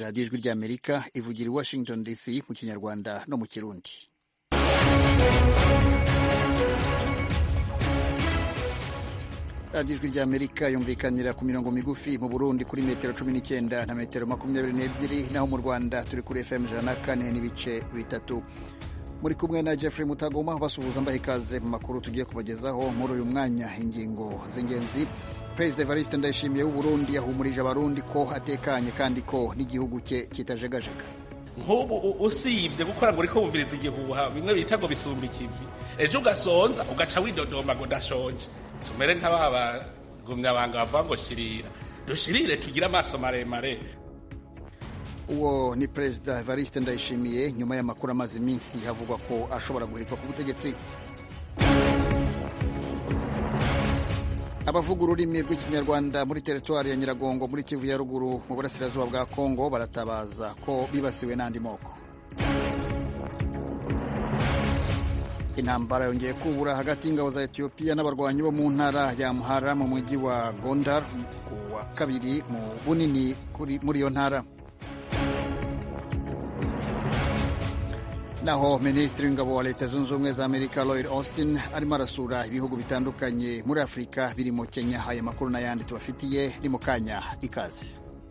radiyo ijwi ry'amerika ivugira i washington dc mu kinyarwanda no mu kirundi radiyo ijwi ry'amerika yumvikanira ku mirongo migufi mu burundi kuri metero cumi n'icyenda na metero makumyabiri n'ebyiri naho mu rwanda turi kuri fm ijana na kane n'ibice bitatu muri kumwe na jeffrey mutagoma basuhuza mbaha ikaze mu makuru tugiye kubagezaho muri uyu mwanya ingingo z'ingenzi perezida evariste ndayishimiye w'uburundi yahumurije abarundi ko atekanye kandi ko n'igihugu cye kitajegajega nk'ubu usibye gukora ngo uriko wumviriza igihuha bimwe bita ngo bisumba ikivi ejo ugasonza ugaca widodomba ngo ndashonje tumere nk'aba bagumyabanga bavuga ngo shirira dushirire tugire amaso maremare uwo ni perezida evariste ndayishimiye nyuma y'amakuru amaze iminsi havugwa ko ashobora guhirikwa ku butegetsi abavuga ururimi rw'ikinyarwanda muri teritwari ya nyiragongo muri kivu ya ruguru mu burasirazuba bwa kongo baratabaza ko bibasiwe n'andi moko intambara yongeye kubura hagati y'ingabo za etiyopiya n'abarwanyi bo mu ntara ya muhara mu mujyi wa gondar ku wa kabiri mu bunini muri iyo ntara naho minisitiri w'ingabo wa leta zunze ubumwe za amerika lloyd austin arimo arasura ibihugu bitandukanye muri afurika birimo kenya aya makuru n'ayandi tubafitiye ni mu kanya ikaze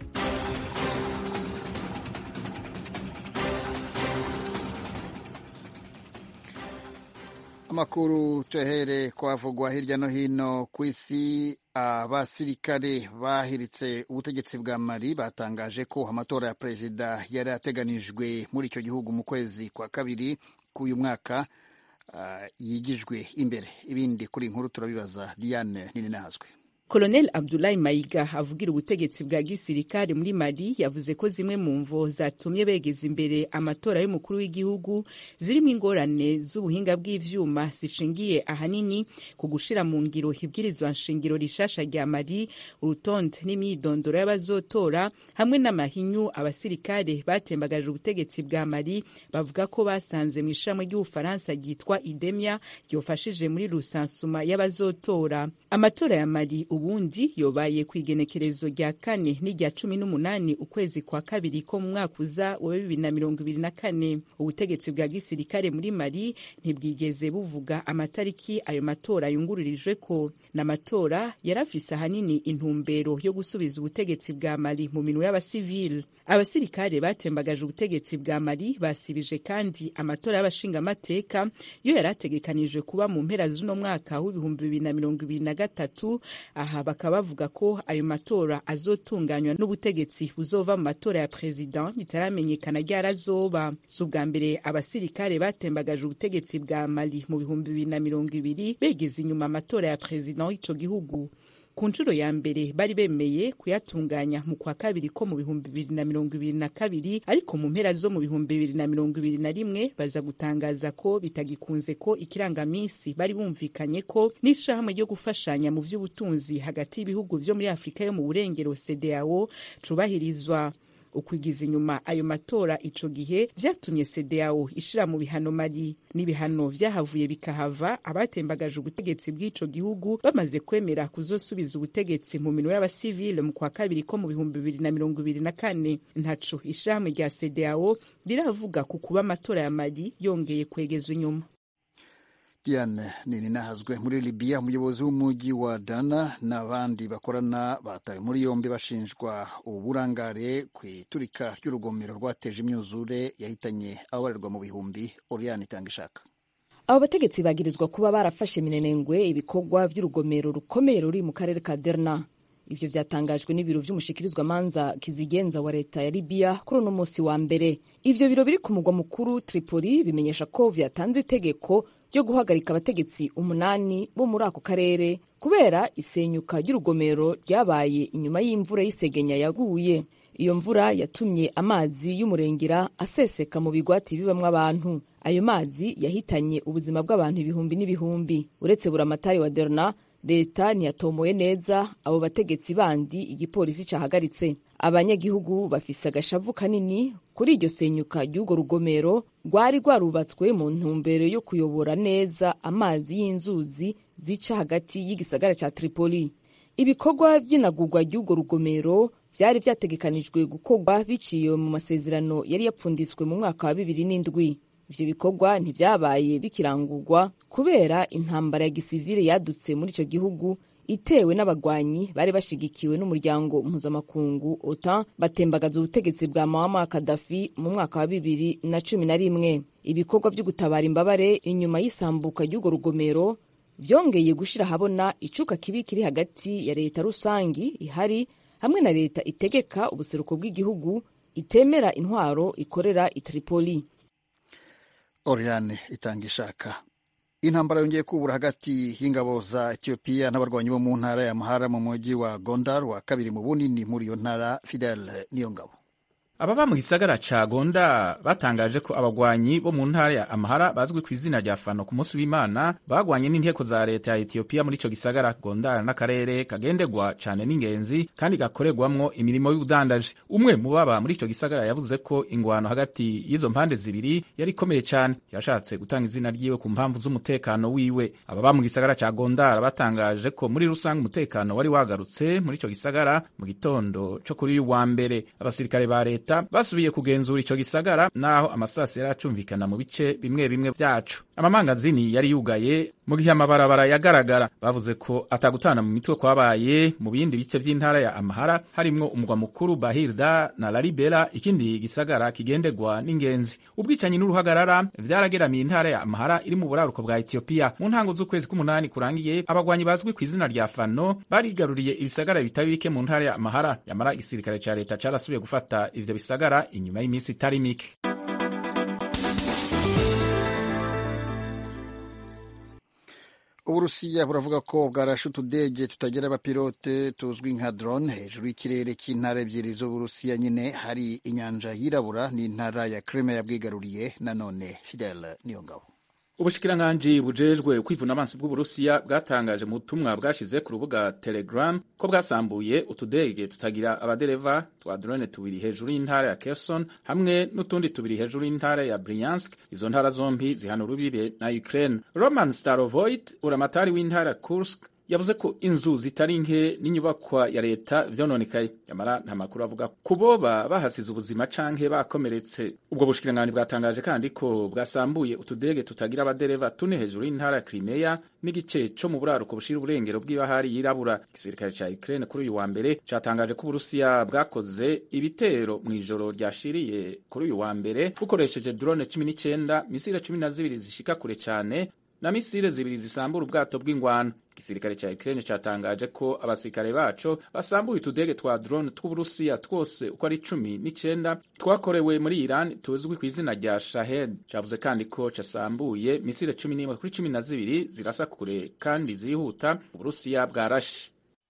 amakuru tuyahere kwavugwa hirya no hino ku isi abasirikare bahiritse ubutegetsi bwa mali batangaje ko amatora ya perezida yari ateganijwe muri icyo gihugu mu kwezi kwa kabiri k'uyu mwaka uh, yigijwe imbere ibindi kuri inkuru turabibaza diane nini nahazwe Colonel Abdoulaye Mayiga avugira ubutegetsi bwa gisirikare muri Mali yavuze ko zimwe mu mvo zatumye begeza imbere amatora y'umukuru w'igihugu zirimo ingorane z'ubuhinga bw'ivyuma zishingiye ahanini ku gushira mu ngiro ibwirizwa nshingiro rishasha rya Mali urutonde n'imyidondoro y'abazotora hamwe n'amahinyu abasirikare batembagaje ubutegetsi bwa Mali bavuga ko basanze mu ishamwe ry'Ubufaransa ryitwa Idemia ryofashije muri rusansuma y'abazotora amatora ya Mali ubundi yobaye ku igenekerezo rya kane n'irya cumi n'umunani ukwezi kwa kabiri ko mu mwaka uza wa bibiri na mirongo ibiri na kane ubutegetsi bwa gisirikare muri mali ntibwigeze buvuga amatariki ayo matora yungururijwe ko n'amatora yarafise ahanini intumbero yo gusubiza ubutegetsi bwa mali mu minwe y'abasivile abasirikare batembagaje ubutegetsi bwa mali basibije kandi amatora y'abashingamateka yo yari ategekanijwe kuba mu mpera z'uno mwaka w'ibihumbi bibiri na mirongo ibiri na gatatu aha bakaba bavuga ko ayo matora azotunganywa n'ubutegetsi buzova mu matora ya perezida bitaramenyekana ryarazoba si ubwa mbere abasirikare batembagaje ubutegetsi bwa mali mu bihumbi bibiri na mirongo ibiri begeza inyuma amatora ya perezida w'ico gihugu ku nshuro ya mbere bari bemeye kuyatunganya mu kwa kabiri ko mu bihumbi bibiri na mirongo ibiri na kabiri ariko mu mpera zo mu bihumbi bibiri na mirongo ibiri na rimwe baza gutangaza ko bitagikunze ko ikirangamisi bari bumvikanye ko n'ishirahamwe ryo gufashanya mu vy'ubutunzi hagati y'ibihugu vyo muri afurika yo mu burengero cedeao cubahirizwa ukwigiza inyuma ayo matora ico gihe vyatumye CEDEAO ishira mu bihano Mali n'ibihano vyahavuye bikahava abatembagaje ubutegetsi bw'ico gihugu bamaze kwemera kuzosubiza ubutegetsi mu minwe y'abasivile mu kwa kabiri ko mu bihumbi bibiri na mirongo ibiri na kane ntaco ishirahamwe rya CEDEAO riravuga ku kuba amatora ya Mali yongeye kwegezwa inyuma Diane nini nahazwe muri Libya umuyobozi w'umujyi wa Dana n'abandi bakorana batawe muri yombi bashinjwa uburangare ku iturika ry'urugomero rwateje imyuzure yahitanye ababarirwa mu bihumbi Oriane Itangishaka abo bategetsi bagirizwa kuba barafashe minenengwe ibikorwa by'urugomero rukomeye ruri mu karere ka Derna ivyo vyatangajwe n'ibiro vy'umushikirizwamanza kizigenza wa leta ya Libya kuri uno musi wa mbere ivyo biro biri ku mugwa mukuru Tripoli bimenyesha ko vyatanze itegeko ryo guhagarika abategetsi umunani bo muri ako karere kubera isenyuka ry'urugomero ryabaye inyuma y'imvura y'isegenya yaguye iyo mvura yatumye amazi y'umurengera aseseka mu bigwati bibamwo abantu ayo mazi yahitanye ubuzima bw'abantu ibihumbi n'ibihumbi uretse buramatari wa derna leta ntiyatomoye neza abo bategetsi bandi igipolisi cahagaritse abanyagihugu bafise agashavu kanini kuri iryo senyuka ry'urwo rugomero rwari rwarubatswe mu ntumbero yo kuyobora neza amazi y'inzuzi zica hagati y'igisagara ca Tripoli ibikorwa vy'inagurwa ry'urwo rugomero vyari vyategekanijwe gukorwa biciye mu masezerano yari yapfunditswe mu mwaka wa bibiri n'indwi ivyo bikorwa ntivyabaye bikirangurwa kubera intambara ya gisivile yadutse muri ico gihugu itewe n'abagwanyi bari bashigikiwe n'umuryango mpuzamakungu OTAN batembagaza ubutegetsi bwa Muammar Gaddafi mu mwaka wa bibiri na cumi na rimwe ibikorwa vyo gutabara imbabare inyuma y'isambuka ry'urwo rugomero vyongeye gushira habona icuka kibi kiri hagati ya leta rusangi ihari hamwe na leta itegeka ubuseruko bw'igihugu itemera intwaro ikorera i Tripoli Oriane itanga ishaka intambara yongeye kubura hagati y'ingabo za etiyopiya n'abarwanyi bo mu ntara ya mahara mu mujyi wa gondar wa kabiri mu bunini muri iyo ntara fidel niyo ngabo ababa mu gisagara ca gonda batangaje ko abagwanyi bo mu ntara ya amahara bazwi ku izina rya fano ku munsi w'imana bagwanye n'inteko za leta ya etiyopiya muri ico gisagara gondar n'akarere kagendegwa cane n'ingenzi kandi gakorerwamwo imirimo y'ubudandaji umwe mu baba muri ico gisagara yavuze ko ingwano hagati y'izo mpande zibiri yari ikomeye cane yashatse gutanga izina ryiwe ku mpamvu z'umutekano wiwe ababa mu gisagara ca gondar batangaje ko muri rusange umutekano wari wagarutse muri ico gisagara mu gitondo co kuri uyu wa mbere abasirikare ba leta basubiye kugenzura ico gisagara naho amasasi yari acumvikana mu bice bimwe bimwe vyacu amamangazini yari yugaye mu gihe amabarabara yagaragara bavuze ko atagutana mu mitwe kwabaye mu bindi bice vy'intara ya amahara harimwo umugwa mukuru bahirda na lalibela ikindi gisagara kigendegwa n'ingenzi ubwicanyi n'uruhagarara vyarageramiye intara ya amahara iri mu buraruko bwa etiyopiya mu ntango z'ukwezi k'umunani kurangiye abagwanyi bazwi ku izina rya fano barigaruriye ibisagara bitari bike mu ntara ya amahara yamara igisirikare ca leta carasubiye gufata ivyo bisagara inyuma y'iminsi itari mike uburusiya buravuga ko bwarashe utudege tutagira abapilote tuzwi nka drone hejuru y'ikirere cy'intara ebyiri z'uburusiya nyine hari inyanja yirabura n'intara ya Crimea bwigaruriye nanone fidel niyongabo ubushikiranganji bujejwe kwivuna amazi bw'uburusiya bwatangaje mu butumwa bwashize ku rubuga telegram ko bwasambuye utudege tutagira abadereva twa drone tubiri hejuru y'intara ya Kherson hamwe n'utundi tubiri hejuru y'intara ya Bryansk izo ntara zombi zihana urubibe na Ukraine Roman Starovoit uramatari w'intara ya Kursk yavuze ko inzu zitari nke n'inyubakwa ya leta vyononekaye yamara nta makuru avuga ku boba bahasize ubuzima canke bakomeretse ubwo bushikiranganji bwatangaje kandi ko bwasambuye utudege tutagira abadereva tune hejuru y'intara ya Crimea n'igice co mu buraruko bushira uburengero bw'ibahari yirabura igisirikare ca Ukraine kuri uyu wa mbere catangaje ko Uburusiya bwakoze ibitero mw'ijoro ryashiriye kuri uyu wa mbere bukoresheje drone cumi n'icenda misile cumi na zibiri zishika kure cane na misile zibiri zisambura ubwato bw'ingwano igisirikare ca Ukraine catangaje ko abasirikare baco basambuye utudege twa drone tw'Uburusiya twose uko ari cumi n'icenda twakorewe muri Iran tuzwi ku izina rya Shahed cavuze kandi ko casambuye misile cumi n'imwe kuri cumi na zibiri zirasa kure kandi zihuta Uburusiya bwarashe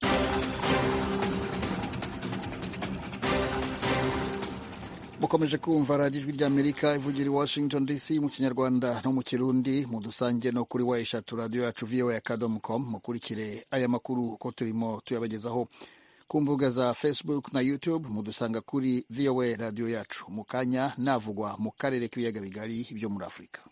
mukomeje kumva radiyo ijwi ry'amerika ivugira i washington dc mu kinyarwanda no mu kirundi mu dusange no kuri wa eshatu radiyo yacu voa akadomo com mukurikire aya makuru uko turimo tuyabagezaho ku mbuga za facebook na youtube mudusanga kuri voa radiyo yacu mu kanya navugwa mu karere k'ibiyaga bigari byo muri afurika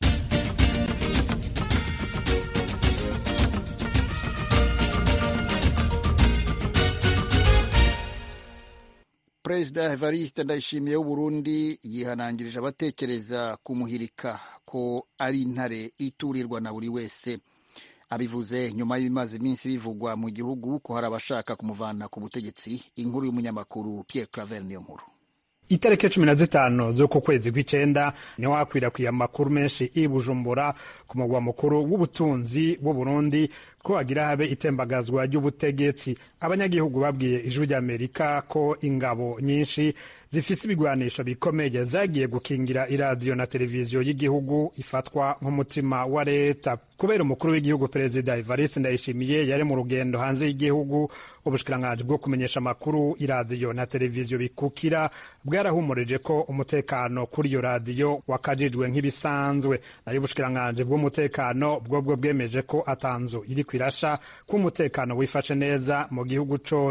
perezida evariste ndayishimiye w'uburundi yihanangirije abatekereza kumuhirika ko ari intare iturirwa na buri wese abivuze nyuma y'ibimaze iminsi bivugwa mu gihugu ko hari abashaka kumuvana ku butegetsi inkuru y'umunyamakuru Pierre Claver niyo nkuru itariki cumi na zitanu z'uku kwezi kw'icenda niho hakwirakwiye amakuru menshi i bujumbura ku mugwa mukuru w'ubutunzi w'uburundi ko hagira habe itembagazwa ry'ubutegetsi abanyagihugu babwiye ijwi ry'amerika ko ingabo nyinshi zifise ibigwanisho bikomeye zagiye gukingira iradiyo na televiziyo y'igihugu ifatwa nk'umutima wa leta kubera umukuru w'igihugu perezida evariste ndayishimiye yari mu rugendo hanze y'igihugu ubushikiranganji bwo kumenyesha amakuru iradiyo na televiziyo bikukira bwarahumurije ko umutekano kuri iyo radiyo wakajijwe nk'ibisanzwe nayo ubushikiranganji bw'umutekano bwobwo bwemeje ko atanzu iri kwirasha ko umutekano wifashe neza mu gihugu cose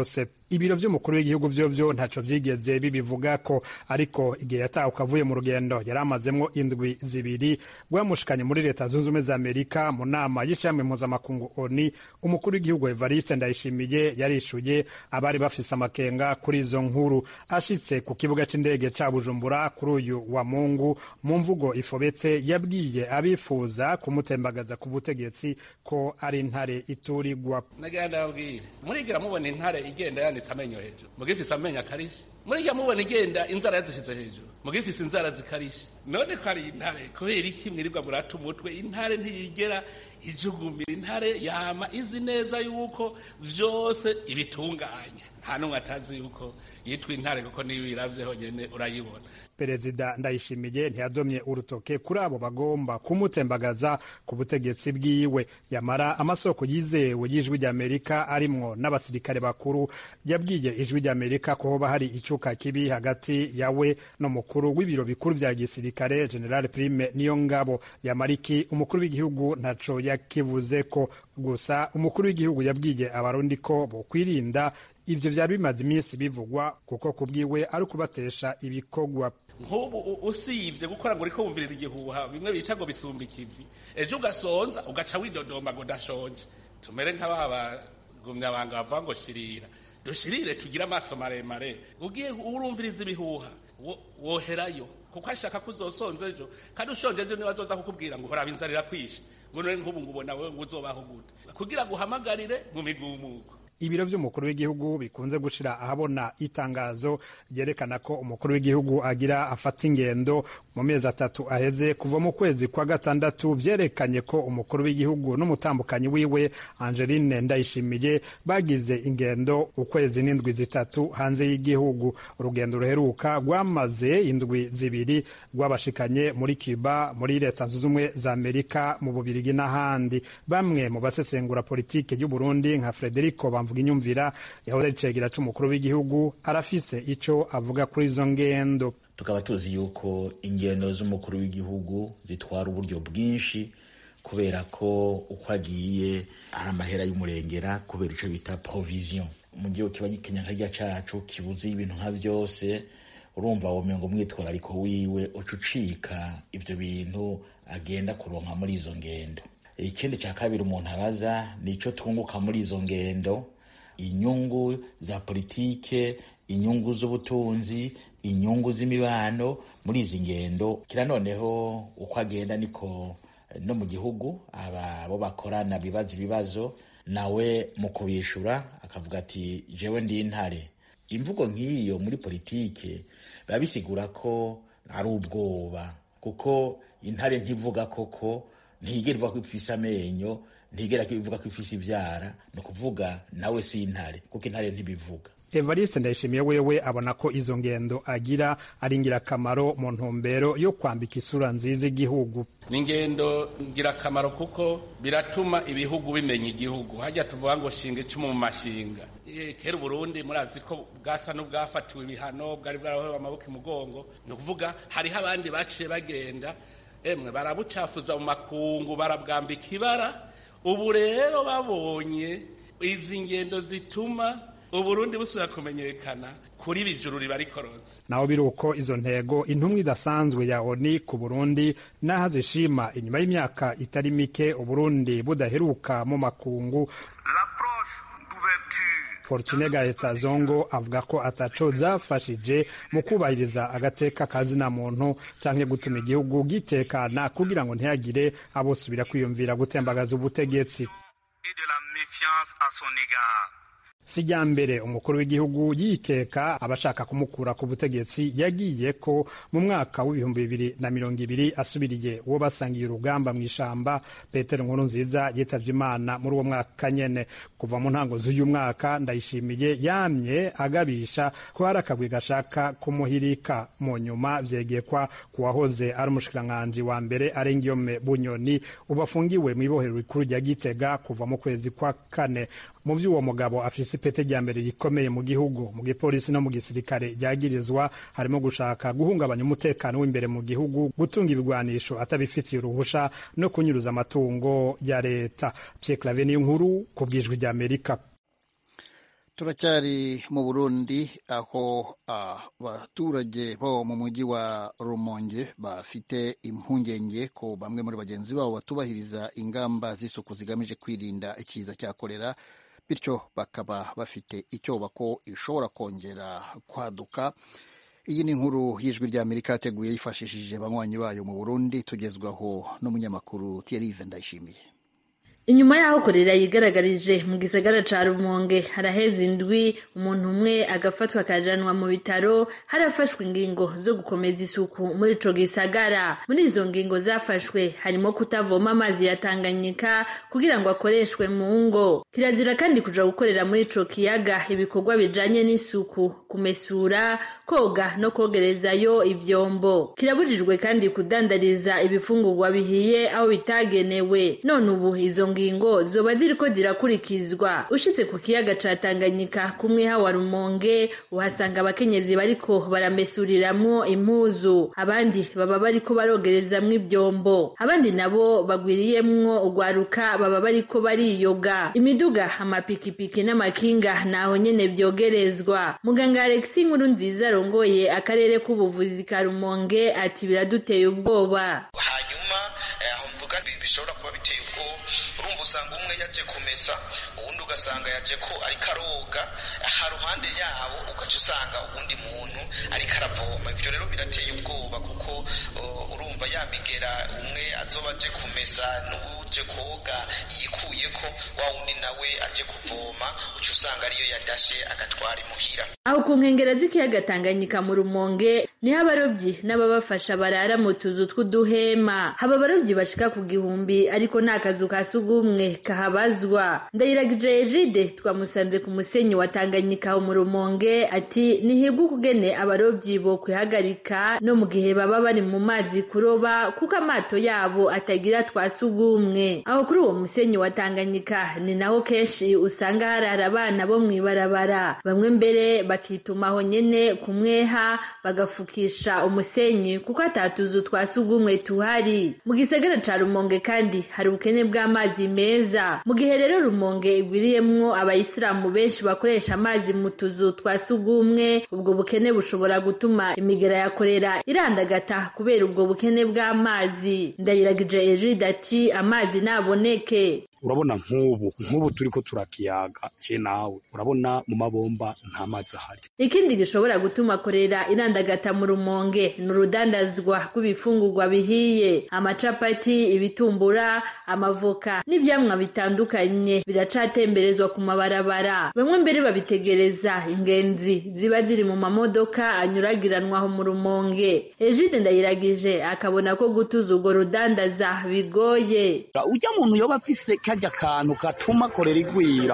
ibiro vy'umukuru w'igihugu vyovyo ntaco vyigeze bibivuga ko ariko igihe yatahuka avuye mu rugendo yari amazemwo indwi zibiri rwamushikanye muri leta zunze ubumwe za amerika mu nama y'ishami mpuzamakungu oni umukuru w'igihugu evariste ndayishimiye yarishuye abari bafise amakenga kuri izo nkuru ashitse ku kibuga c'indege ca bujumbura kuri uyu wa mungu mu mvugo ifobetse yabwiye abifuza kumutembagaza ku butegetsi ko ari intare iturigwa nagira ndababwire murigira mubona intare igenda yanitse amenyo hejuru mugifise amenyo akarishe murigira mubona igenda inzara yazishize hejuru mugifise inzara zikarishe none ko ari intare kubera iki mwirirwa murata umutwe intare ntiyigera ijugumira intare yama izi neza yuko vyose ibitunganya nta n'umwe atazi yuko yitwa intare kuko niyo uyiravye honyene urayibona perezida ndayishimiye ntiyadomye urutoke kuri abo bagomba kumutembagaza ku butegetsi bwiwe yamara amasoko yizewe y'ijwi ry'amerika arimwo n'abasirikare bakuru yabwiye ijwi ry'amerika ko hoba hari icuka kibi hagati yawe n'umukuru w'ibiro bikuru vya gisirikare general prime niyo ngabo yamariki umukuru w'igihugu ntaco yakivuze ko gusa umukuru w'igihugu yabwiye abarundi ko bokwirinda ivyo vyari bimaze iminsi bivugwa kuko kubwiwe ari ukubatesha ibikorwa nk'ubu usibye gukora ngo uriko wumviriza igihuha bimwe bita ngo bisumba ikivi ejo ugasonza ugaca widodomba ngo ndashonje tumere nk'aba bagumyabanga bavuga ngo shirira dushirire tugire amaso maremare ugiye urumviriza ibihuha woherayo kuko ashaka ko uzosonza ejo kandi ushonje ejo niba azoza kukubwira ngo horaba inzara irakwishe ngo none nk'ubu ngo ubona wewe ngo uzobaho gute kugira ngo uhamagarire mu migumuko ibiro vy'umukuru w'igihugu bikunze gushira ahabona itangazo ryerekana ko umukuru w'igihugu agira afata ingendo mu mezi atatu aheze kuva mu kwezi kwa gatandatu vyerekanye ko umukuru w'igihugu n'umutambukanyi wiwe Angeline Ndayishimiye bagize ingendo ukwezi n'indwi zitatu hanze y'igihugu urugendo ruheruka rwamaze indwi zibiri rwabashikanye muri Cuba muri leta zunze ubumwe za Amerika mu Bubirigi n'ahandi bamwe mu basesengura politike y'u Burundi nka Frederico bamvuga inyumvira yahoze ari cegera c'umukuru w'igihugu arafise ico avuga kuri izo ngendo tukaba tuzi yuko ingendo z'umukuru w'igihugu zitwara uburyo bwinshi kubera ko uko agiye ari amahera y'umurengera kubera ico bita provision mu gihugu kiba gikenya nkarya cacu kibuze ibintu nka vyose urumva womengo umwitwarariko wiwe uca ucika ivyo bintu agenda kuronka muri izo ngendo ikindi ca kabiri umuntu abaza nico twunguka muri izo ngendo inyungu za politike inyungu z'ubutunzi inyungu z'imibano muri izi ngendo kira noneho uko agenda niko no mu gihugu aba bo bakorana bibaza ibibazo nawe mu kubishura akavuga ati jewe ndi intare imvugo nk'iyo muri politike biba bisigura ko ari ubwoba kuko intare ntivuga koko ntigera ivuga ko ifise amenyo ntigera ivuga ko ifise ivyara ni ukuvuga nawe si intare kuko intare ntibivuga evariste ndayishimiye wewe abona ko izo ngendo agira ari ingirakamaro mu ntumbero yo kwambika isura nziza igihugu ni ingendo ngirakamaro kuko biratuma ibihugu bimenya igihugu hajya tuvuga ngo shinga icumu mu mashinga kera uburundi murazi ko bwasa n'ubwafatiwe ibihano bwari bwarahowe amaboko imugongo ni ukuvuga hariho abandi baciye bagenda emwe barabucafuza mu makungu barabwambika ibara ubu rero babonye izi ngendo zituma uburundi busubira kumenyekana kuri bijuru riba rikoroze naho biri uko izo ntego intumwa idasanzwe ya oni ku burundi n'aho zishima inyuma y'imyaka itari mike uburundi budaheruka mu makungu fortune gaeta zongo avuga ko ataco zafashije mu kubahiriza agateka kazina muntu canke gutuma igihugu gitekana kugira ngo ntihagire abosubira kwiyumvira gutembagaza ubutegetsi sijya mbere umukuru w'igihugu yikeka abashaka kumukura ku butegetsi yagiye ko mu mwaka w'ibihumbi bibiri na mirongo ibiri asubiriye uwo basangiye urugamba mu ishamba petero nkuru nziza yitavye imana muri uwo mwaka nyene kuva mu ntango z'uyu mwaka ndayishimiye yamye agabisha ko hari akagwi gashaka kumuhirika mu nyuma vyegekwa ku wahoze ari umushikiranganji wa mbere arengiyome bunyoni ubu afungiwe mw'ibohero rikuru rya gitega kuva mu kwezi kwa kane mu vy'uwo mugabo afise ipete rya mbere rikomeye mu gihugu mu gipolisi no mu gisirikare ryagirizwa harimo gushaka guhungabanya umutekano w'imbere mu gihugu gutunga ibigwanisho atabifitiye uruhusha no kunyuruza amatungo ya leta Pierre Claver niyo nkuru ku bwijwi rya Amerika turacyari mu burundi aho abaturage bo mu mujyi wa rumonge bafite impungenge ko bamwe muri bagenzi babo batubahiriza ingamba z'isuku zigamije kwirinda ikiza cya korera bityo bakaba bafite icyoba ko ishobora kongera kwaduka iyi ni inkuru y'ijwi ry'amerika yateguye yifashishije banywanyi bayo mu burundi tugezwaho n'umunyamakuru Thierry ndayishimiye inyuma y'aho korera yigaragarije mu gisagara ca rumonge haraheze indwi umuntu umwe agafatwa akajanwa mu bitaro harafashwe ingingo zo gukomeza isuku muri ico gisagara muri izo ngingo zafashwe harimo kutavoma amazi ya tanganyika kugira ngo akoreshwe mu ngo kirazira kandi kuja gukorera muri ico kiyaga ibikorwa bijanye n'isuku kumesura koga no kogerezayo ivyombo kirabujijwe kandi kudandariza ibifungurwa bihiye aho bitagenewe none ubu izo ngingo zoba ziriko zirakurikizwa ushitse ku kiyaga ca Tanganyika kumwe wa Rumonge uhasanga abakenyezi bariko baramesuriramwo impuzu abandi baba bariko barogerezamwo ivyombo abandi nabo bagwiriyemwo ugwaruka baba bariko bariyoga imiduga amapikipiki n'amakinga naho nyene vyogerezwa muganga Alexis Nkuru nziza arongoye akarere k'ubuvuzi ka Rumonge ati biraduteye ubwoba hanyuma aho mvuga bishobora kuba biteye ubwoba urumva usanga umwe yaje kumesa uwundi ugasanga yaje ko ariko aroga aha ruhande yabo ugaca usanga uwundi muntu ariko aravoma ivyo rero birateye ubwoba kuko urumva yamigera umwe azoba aje kumesa n'uje koga yikuyeko wa wundi nawe aje kuvoma uca usanga ariyo yadashe agatwara imuhira aho ku nkengera z'ikiyaga Tanganyika mu Rumonge niho abarobyi n'ababafasha barara mu tuzu tw'uduhema haba abarobyi bashika ku gihumbi ariko nta kazu ka sugumwe kahabazwa ndayiragije Ejide twamusanze ku musenyi wa Tanganyika mu Rumonge ati nihibwe ukugene abarobyi bo kwihagarika no mu gihe baba bari mu mazi kuroba kuko amato yabo atagira twa sugumwe aho kuri uwo musenyi wa Tanganyika ni naho kenshi usanga harara abana bo mw'ibarabara bamwe mbere bakitumaho nyene kumweha bagafukisha umusenyi kuko atatuzu twa sugumwe tuhari mu gisagara ca Rumonge kandi hari ubukene bw'amazi meza mu gihe rero Rumonge igwiriyemwo abayisilamu benshi bakoresha amazi mu tuzu twa sugumwe ubwo bukene bushobora gutuma imigera ya korera irandagata kubera ubwo bukene bw'amazi ndayiragije Ejide ati amazi naboneke urabona nk'ubu nk'ubu turi ko turakiyaga je nawe urabona mu mabomba nta mazi ahari ikindi gishobora gutuma korera irandagata mu rumonge ni urudandazwa rw'ibifungurwa bihiye amacapati ibitumbura amavoka n'ivyamwa bitandukanye biracatemberezwa ku mabarabara bamwe mbere babitegereza ingenzi ziba ziri mu mamodoka anyuragiranwaho mu rumonge ejide ndayiragije akabona ko gutuza urwo rudandaza bigoye ujya muntu yoba afise karya kantu gatuma korera igwira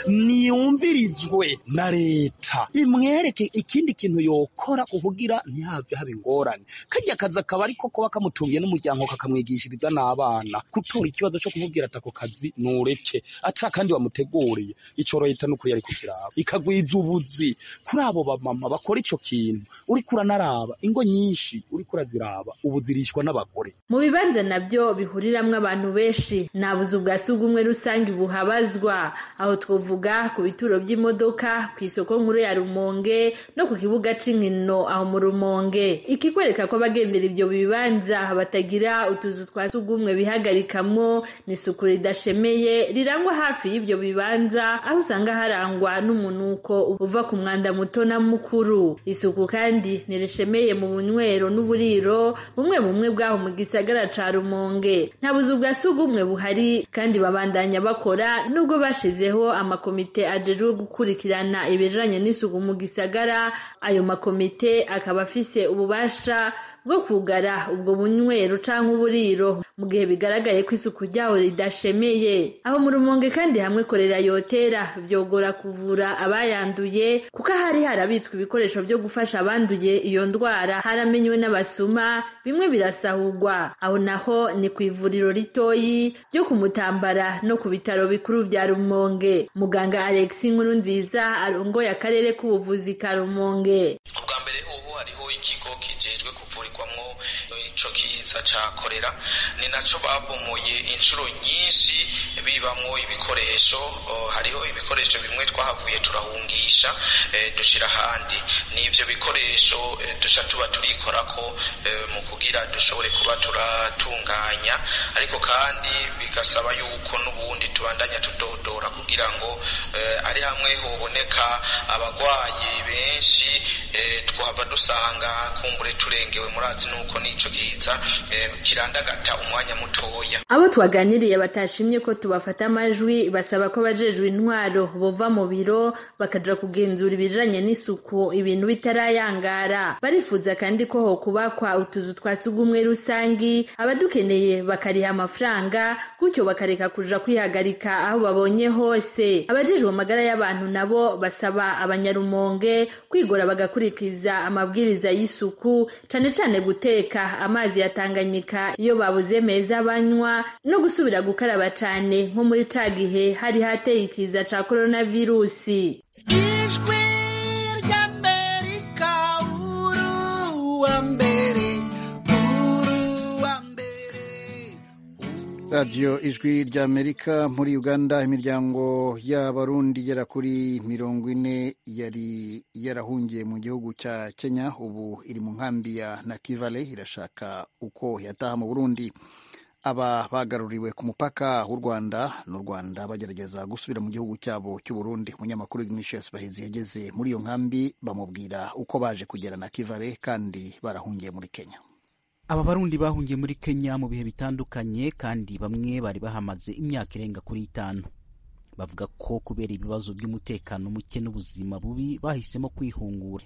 niyumvirizwe na leta imwereke ikindi kintu yokora kugira ntihave haba ingorane karya kazi akaba ariko kuba kamutungiye n'umuryango kakamwigishiriza n'abana gutora ikibazo cyo kumubwira ati ako kazi nureke ata kandi wamuteguriye ico leta n'ukuri yari kukiraba ikagwiza ubuzi kuri abo bamama bakora ico kintu uriko uranaraba ingo nyinshi uriko uraziraba ubu zirishwa n'abagore mu bibanza nabyo bihuriramwo abantu benshi nta buzu bwa sugumwe rusange buhabazwa aho twovuga ku bituro by'imodoka ku isoko nkuru ya rumonge no ku kibuga c'inkino aho mu rumonge ikikwereka ko abagendera ivyo bibanza batagira utuzu twa sugumwe bihagarikamwo ni isuku ridashemeye rirangwa hafi y'ivyo bibanza aho usanga harangwa n'umunuko uva ku mwanda muto na mukuru isuku kandi ntirishemeye mu bunywero n'uburiro bumwe bumwe bwaho mu gisagara ca rumonge nta buzu bwa sugumwe buhari kandi babandanya bakora nubwo bashizeho amakomite ajejwe gukurikirana ibijanye n'isuku mu gisagara ayo makomite akaba afise ububasha bwo kugara ubwo bunywero canke uburiro mu gihe bigaragaye ko isuku ryaho ridashemeye aho mu rumonge kandi hamwe korera yotera vyogora kuvura abayanduye kuko hari harabitswe ibikoresho vyo gufasha abanduye iyo ndwara haramenywe n'abasuma bimwe birasahurwa aho naho ni ku ivuriro ritoyi ryo kumutambara no ku bitaro bikuru vya rumonge muganga Alex Nkuru nziza arongoye akarere k'ubuvuzi ka rumonge ubwa mbere ubu hariho ikigo kijejwe kuvurirwamwo ico kiza ca korera ni naco babomoye inshuro nyinshi bibamwo ibikoresho hariho ibikoresho bimwe twahavuye turahungisha dushira ahandi n'ivyo bikoresho dusha tuba turikorako mu kugira dushobore kuba turatunganya ariko kandi bigasaba yuko n'ubundi tubandanya tudodora kugira ngo ari hamwe hoboneka abagwayi benshi twahava dusanga kumbure turengewe murazi nuko nico kiza kirandagata umwanya mutoya abo twaganiriye batashimye ko tubafata amajwi basaba ko abajejwe intwaro bova mu biro bakaja kugenzura ibijanye n'isuku ibintu bitarayangara barifuza kandi ko hokubakwa utuzu twa sugumwe rusangi abadukeneye bakariha amafaranga gutyo bakareka kuja kwihagarika aho babonye hose abajejwe amagara y'abantu nabo basaba abanyarumonge kwigora bagakurikiza amabwiriza y'isuku cane cane guteka amazi ya Tanganyika iyo babuze meza banywa no gusubira gukaraba cane nko muri ca gihe hari hateye ikiza ca coronavirusi ijwi ry'amerika uruwa mbere uruwa mbere radiyo ijwi ry'amerika muri uganda imiryango y'abarundi igera kuri mirongo ine yari yarahungiye mu gihugu cya kenya ubu iri mu nkambi ya nakivale irashaka uko yataha mu burundi aba bagaruriwe ku mupaka w'u rwanda n'u rwanda bagerageza gusubira mu gihugu cyabo cy'u burundi umunyamakuru ignatius bahizi yageze muri iyo nkambi bamubwira uko baje kugera na kivale kandi barahungiye muri kenya aba barundi bahungiye muri kenya mu bihe bitandukanye kandi bamwe bari bahamaze imyaka irenga kuri itanu bavuga ko kubera ibibazo by'umutekano muke n'ubuzima bubi bahisemo kwihungura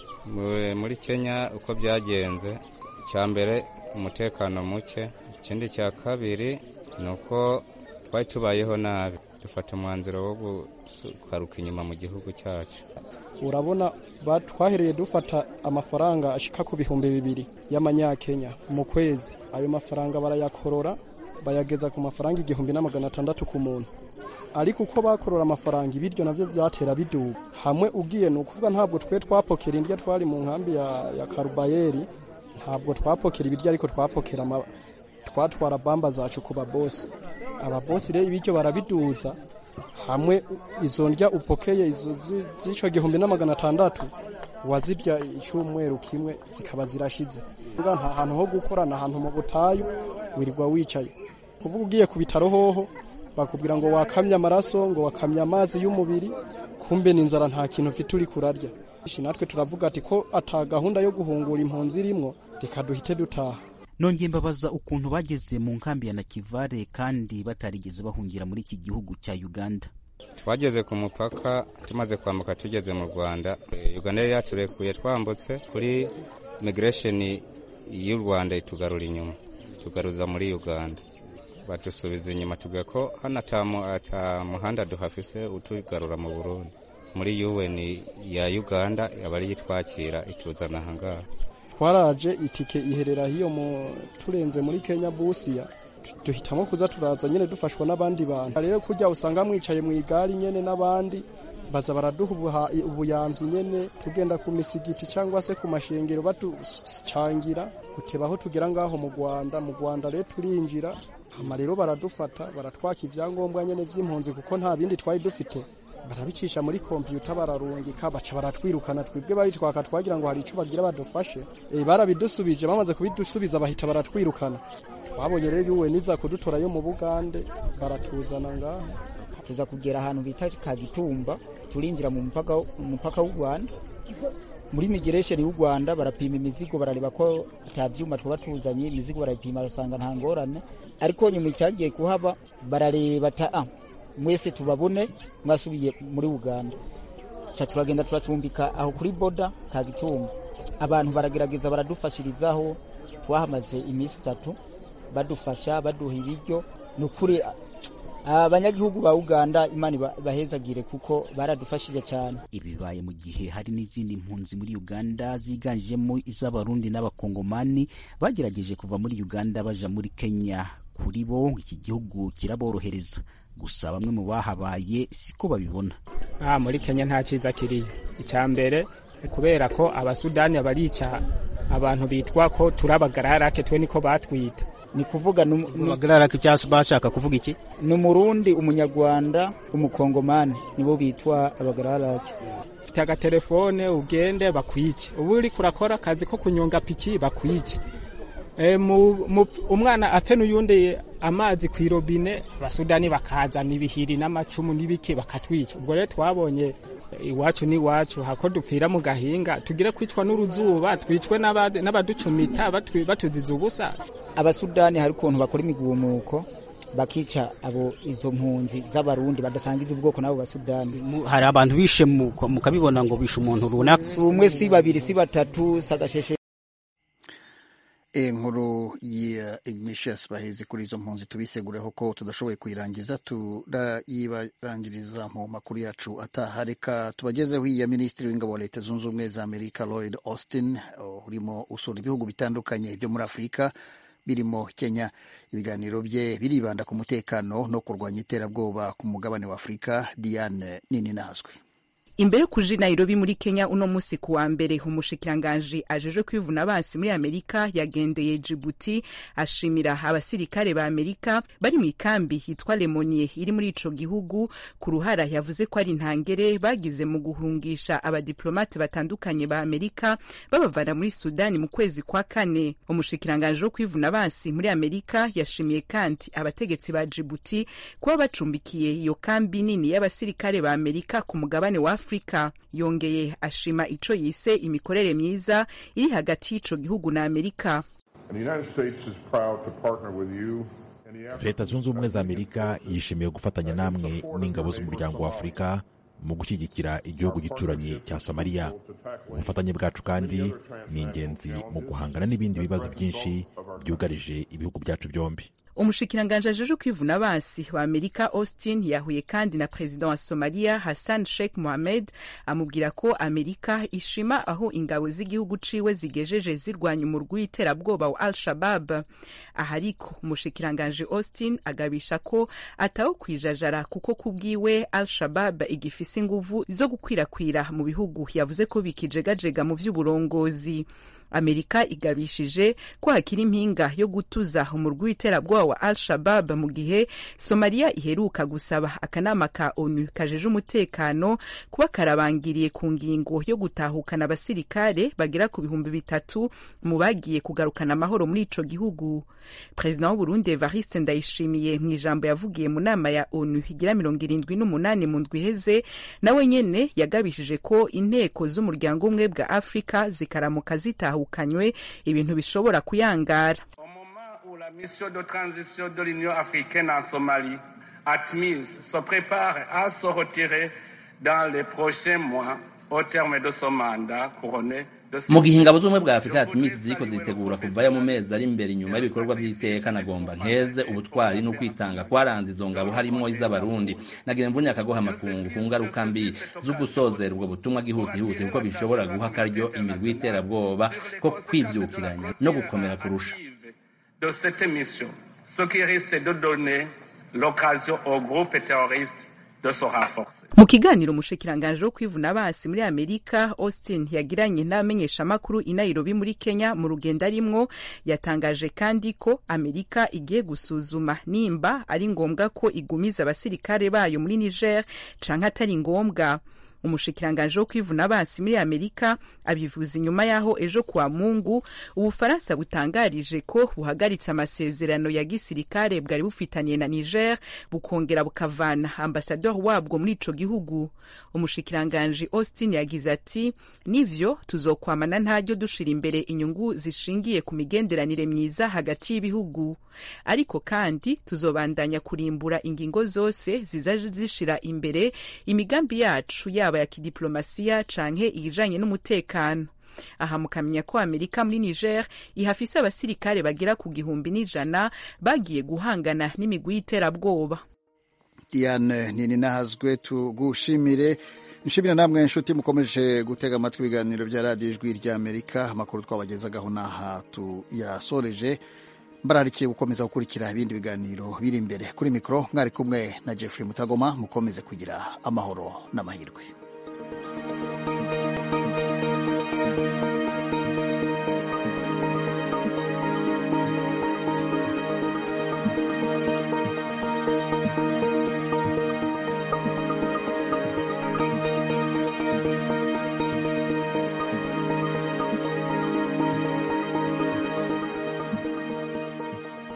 muri kenya uko byagenze icya mbere umutekano muke ikindi cya kabiri ni uko twari tubayeho nabi dufata umwanzuro wo gukaruka inyuma mu gihugu cyacu urabona twahereye dufata amafaranga ashika ku bihumbi bibiri y'amanyakenya mu kwezi ayo mafaranga barayakorora bayageza ku mafaranga igihumbi na magana atandatu ku muntu ariko uko bakorora amafaranga ibiryo navyo byatera biduga hamwe ugiye ni ukuvuga ntabwo twe twapokera indya twari mu nkambi ya, ya karubayeri ntabwo twapokera ibiryo ariko twapokera twatwara bamba zacu ku babosi ababosi rero ibiryo barabiduza hamwe izo ndya upokeye izo z'ico gihumbi na magana atandatu wazirya icyumweru kimwe zikaba zirashize nta hantu ho gukorana ahantu mu butayu wirirwa wicaye kuvuga ugiye ku bitaro hoho bakubwira ngo wakamye amaraso ngo wakamye amazi y'umubiri kumbe n'inzara nta kintu ufite uri kurarya natwe turavuga ati ko ata gahunda yo guhungura impunzi irimwo reka duhite dutaha nongeye mbabaza ukuntu bageze mu nkambi ya nakivale kandi batarigeze bahungira muri iki gihugu cya uganda twageze ku mupaka tumaze kwambuka tugeze mu rwanda uganda yari yaturekuye twambutse kuri migiresheni y'u rwanda itugarura inyuma tugaruza muri uganda badusubiza inyuma tuvuga ko hano ata muhanda duhafise utugarura mu burundi muri un ya uganda aba ariyo itwakira ituzana ahangaha twaraje itike iherera hiyo mu turenze muri Kenya busiya duhitamo kuza turaza nyene dufashwa n'abandi bantu rero kujya usanga mwicaye mu igari nyene n'abandi baza baraduha ubuyamvyi nyene tugenda ku misigiti cyangwa se ku mashengero batucangira guteba aho tugera ngaho mu Rwanda mu Rwanda rero turinjira hama rero baradufata baratwaka ivyangombwa nyene vy'impunzi kuko nta bindi twari dufite barabicisha muri kompiyuta bararungika baca baratwirukana twebwe bayitwaka twagira ngo hari icyo bagira badufashe e, barabidusubije bamaze kubidusubiza bahita baratwirukana twabonye rero yuwe niza kudutora yo mu bugande baratuzana ngaha tuza kugera ahantu bita kagitumba turinjira mu mupaka umupaka w'u Rwanda muri migiresheni y'u Rwanda barapima imizigo barareba ko ata vyuma twaba tuzanye imizigo barayipima basanga nta ngorane ariko nyuma icyagiye kuhaba barareba ta ah, mwese tubabone mwasubiye muri uganda ca turagenda turacumbika aho kuri boda kagitumba abantu baragerageza baradufashirizaho twahamaze iminsi itatu badufasha baduha ibiryo ni ukuri abanyagihugu ba uganda imana bahezagire kuko baradufashije cyane ibi bibaye mu gihe hari n'izindi mpunzi muri uganda ziganjemo iz'abarundi n'abakongomani bagerageje kuva muri uganda baja muri kenya kuri bo iki gihugu kiraborohereza gusa bamwe mu bahabaye siko babibona ah, muri kenya nta cyiza kiriyo icya mbere kubera ko abasudani barica abantu bitwa ko turi abagararake twe niko batwita ni kuvuga nu- nu- bagarara ko cyangwa bashaka kuvuga iki ni umurundi umunyarwanda umukongomani nibo bitwa abagararake ufite agatelefone ugende bakwice ubu uri kurakora akazi ko kunyonga piki bakwice e, mu, mu, umwana ape n'uyundi amazi ku irobine abasudani bakazana ibihiri n'amacumu n'ibiki bakatwica ubwo rero twabonye iwacu n'iwacu hako dupfira mu gahinga tugire kwicwa n'uruzuba twicwe n'aba- n'abaducumita batwi- batuziza ubusa abasudani hari ukuntu bakora imigumuko bakica abo izo mpunzi z'abarundi badasangiza ubwoko n'abo basudani hari abantu bishe mu- mukabibona ngo bishe umuntu runaka si umwe si babiri si batatu si agasheshe inkuru ya ignatius bahezi kuri izo mpunzi tubisegureho ko tudashoboye kuyirangiza turayibangiriza mu makuru yacu ataha reka tubagezeho iya minisitiri w'ingabo wa leta zunze ubumwe za amerika lloyd austin uh, urimo usura ibihugu bitandukanye byo muri afurika birimo kenya ibiganiro bye biribanda ku mutekano no kurwanya iterabwoba ku mugabane wa afurika diane nini nazwe imbere yo kuja i nairobi muri kenya uno musi ku wa mbere umushikiranganji ajejwe kwivuna abansi muri amerika yagendeye jibuti ashimira abasirikare ba amerika bari mu ikambi yitwa lemonie iri muri ico gihugu ku ruhara yavuze ko ari intangere bagize mu guhungisha abadiplomate batandukanye ba amerika babavana muri sudani mu kwezi kwa kane umushikiranganji wo kwivuna abansi muri amerika yashimiye kandi abategetsi ba jibuti kuba bacumbikiye iyo kambi nini y'abasirikare ba amerika ku mugabane wa afurika yongeye ashima ico yise imikorere myiza iri hagati y'ico gihugu na amerika And the United States is proud to partner with you in the effort leta zunze ubumwe za amerika yishimiye gufatanya namwe n'ingabo z'umuryango wa afurika mu gushyigikira igihugu gituranyi cya somaliya ubufatanye bwacu kandi ni ingenzi mu guhangana n'ibindi bibazo byinshi byugarije ibihugu byacu byombi umushikiranganji ajejwe kwivuna abansi wa amerika austin yahuye kandi na perezida wa somalia hassan sheikh mohamed amubwira ko amerika ishima aho ingabo z'igihugu ciwe zigejeje zirwanya umurwi w'iterabwoba wa al shabab aha ariko umushikiranganji austin agabisha ko ataho kwijajara kuko kubwiwe al shabab igifise inguvu zo gukwirakwira mu bihugu yavuze ko bikijegajega mu vy'uburongozi amerika igabishije ko hakiri impinga yo gutuza umurwi w'iterabwoba wa al shabab mu gihe somaliya iheruka gusaba akanama ka onu kajeje umutekano kuba karabangiriye ku ngingo yo gutahukana abasirikare bagera ku bihumbi bitatu mu bagiye kugarukana amahoro muri ico gihugu perezida w'uburundi evariste ndayishimiye mu ijambo yavugiye mu nama ya onu igira mirongo irindwi n'umunani mu ndwi iheze nawe nyene yagabishije ko inteko z'umuryango umwe bwa afurika zikaramuka zitahukanywe ibintu bishobora kuyangara La mission de transition de l'Union africaine en Somalie, ATMIS, se prépare à se retirer dans les prochains mois au terme de son mandat couronné de mu gihe ingabo z'ubumwe bwa afurika yatumisi ziriko zitegura kuvayo mu mezi ari imbere inyuma y'ibikorwa vy'iteka nagomba nkeze ubutwari n'ukwitanga kwaranze izo ngabo harimwo iz'abarundi nagira mvunye akagoha amakungu ku ngaruka mbi zo gusozera ubwo butumwa bwihutihuti kuko bishobora guha akaryo imirwi y'iterabwoba ko kwivyukiranya no gukomera kurusha de cette mission, ce qui risque de donner l'occasion aux groupes terroristes de se renforcer. mu kiganiro umushikiranganji wo kwivuna abansi muri amerika austin yagiranye n'abamenyeshamakuru i nairobi muri kenya mu rugendo arimwo yatangaje kandi ko amerika igiye gusuzuma nimba ari ngombwa ko igumiza abasirikare bayo muri niger canke atari ngombwa umushikiranganji wo kwivuna abansi muri amerika abivuza inyuma y'aho ejo kuwa mungu ubufaransa butangarije ko buhagaritse amasezerano ya gisirikare bwari bufitanye na niger bukongera bukavana ambasador wabwo muri ico gihugu umushikiranganji austin yagize ati nivyo tuzokwamana ntaryo dushira imbere inyungu zishingiye ku migenderanire myiza hagati y'ibihugu ariko kandi tuzobandanya kurimbura ingingo zose zizaje zishira imbere imigambi yacu yaba ya kidiplomasiya canke ijanye n'umutekano aha mukamenya ko amerika muri niger ihafise abasirikare bagera ku gihumbi n'ijana bagiye guhangana n'imigwi y'iterabwoba diane nini nahazwe tugushimire nshimira namwe inshuti mukomeje gutega amatwi ibiganiro bya radiyo ijwi ry'amerika amakuru twabagezagaho n'aha tuyasoreje mbararikiye gukomeza gukurikira ibindi biganiro biri imbere kuri mikoro mwari kumwe na jeffrey mutagoma mukomeze kugira amahoro n'amahirwe